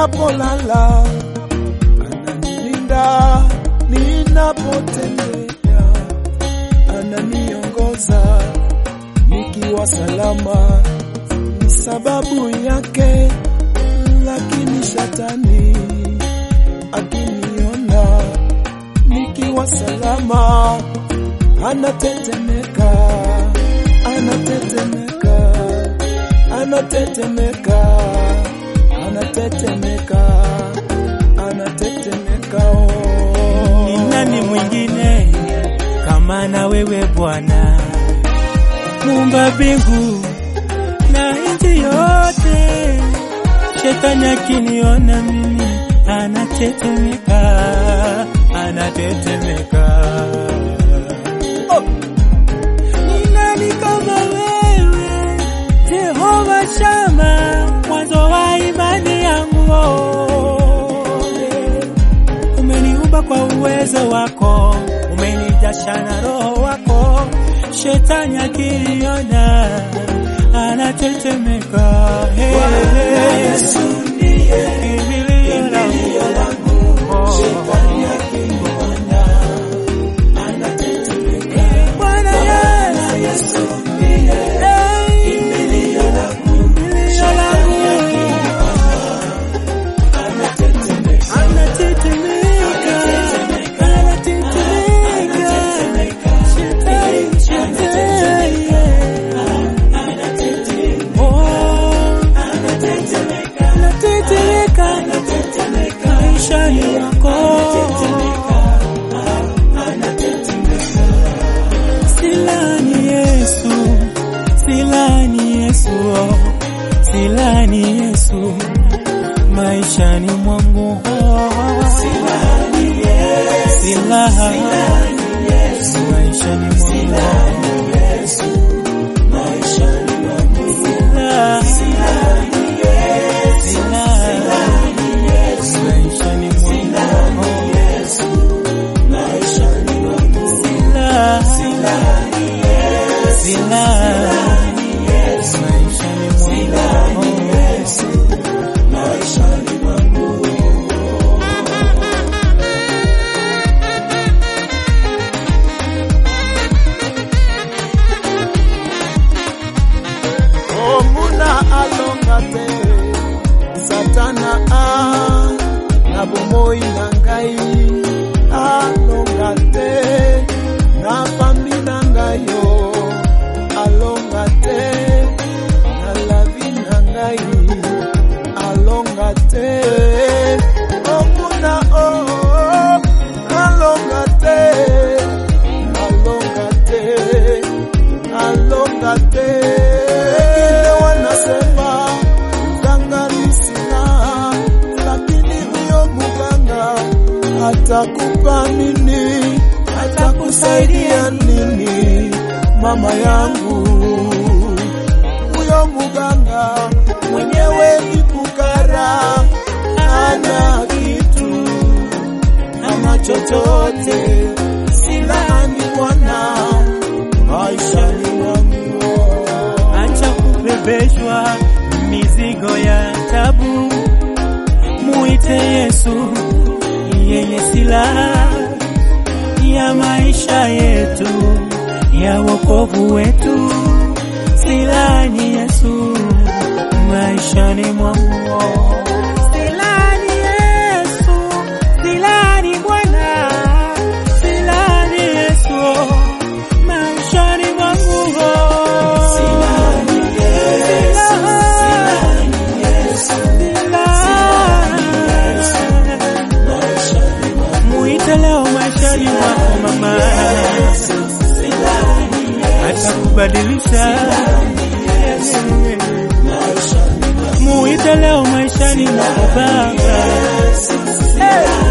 ninapolala, ananilinda ninapotembea, ananiongoza nikiwa salama, ni sababu yake. Lakini shetani akiniona nikiwa salama, anatetemeka, anatetemeka, anatetemeka, anatetemeka, anatetemeka. Oh. Ni nani mwingine kama na wewe Bwana, muumba mbingu na nchi yote? Shetani akiniona mimi anatetemeka, anatetemeka. Oh! Ni nani kama wewe Jehova Shama, mwanzo wa imani yangu oh. Umeniumba kwa uwezo wako, umenijasha na roho wako. Shetani akiniona anatetemeka. Hey, Yesu ndiye kimbilio langu. Oh. Bwana Yesu Hey, kimbilio langu. Anatetemeka, anatetemeka. Shetani, shetani, yeah. Oh, anatetemeka, maishani mwako. Silani Yesu, silani Yesu, oh. silani Yesu maishani mwangu oh. silani maishani mwangu Sila- Sila- maishani mwangu Sila- Sila- maishani mwangu omuna alonga te satana a na bomoi na ngai alonga te na pambi na ngai yo alonga te na lavi na ngai alonga te omuna o alonga te alonga te alonga te. Wengine wanasema mganga ni sina, lakini huyo mganga atakupa nini? Atakusaidia nini? Mama yangu, huyo mganga mwenyewe ni fukara, hana kitu hana chochote, silaani Bwana maishani mwangu. Acha kubebeshwa mizigo ya tabu, muite Yesu, yeye silaha ya maisha yetu, ya wokovu wetu. Silani Yesu maishani mwangu, silani Yesu, silani Bwana, silani Yesu maishani mwangu, silani Muite leo maishani mwako mama, atakubadilisha. Muite leo maishani mwako baba,